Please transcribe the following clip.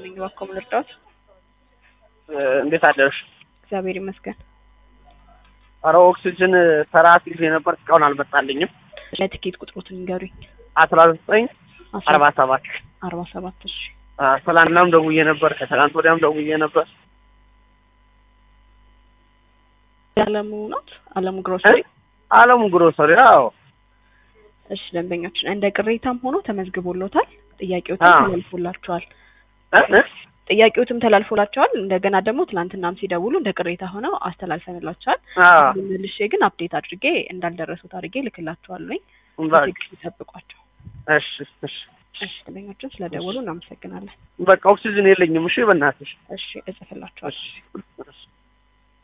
ነኝ። እባክዎ ምን ልርዳዎት? እንዴት አደርሽ? እግዚአብሔር ይመስገን። ኧረ ኦክሲጅን ሰራት ጊዜ ነበር እስካሁን አልመጣልኝም። ለትኬት ቁጥሮትን ንገሩኝ። አስራ ዘጠኝ አርባ ሰባት አርባ ሰባት እሺ። ትላንትናም ደውዬ ነበር፣ ከትላንት ወዲያም ደውዬ ነበር። አለሙ ናት? አለሙ ግሮሰሪ። አለሙ ግሮሰሪ። አዎ እሺ ደንበኛችን እንደ ቅሬታም ሆኖ ተመዝግቦሎታል። ጥያቄዎትም አዎ። ተላልፎላቸዋል። እ እ ጥያቄዎትም ተላልፎላቸዋል። እንደገና ደግሞ ትናንትናም ሲደውሉ እንደ ቅሬታ ሆነው አስተላልፈንላቸዋል። አዎ መልሼ ግን አፕዴት አድርጌ እንዳልደረሱት አድርጌ ልክላቸዋለሁኝ። በቃ በትዕግስት ይጠብቋቸው። እሺ እሺ እሺ ደንበኛችን ስለደወሉ እናመሰግናለን። በቃ ኦክሲጅን የለኝም። እሺ በእናትሽ እሺ እጽፍላቸዋለሁ። እሺ እሺ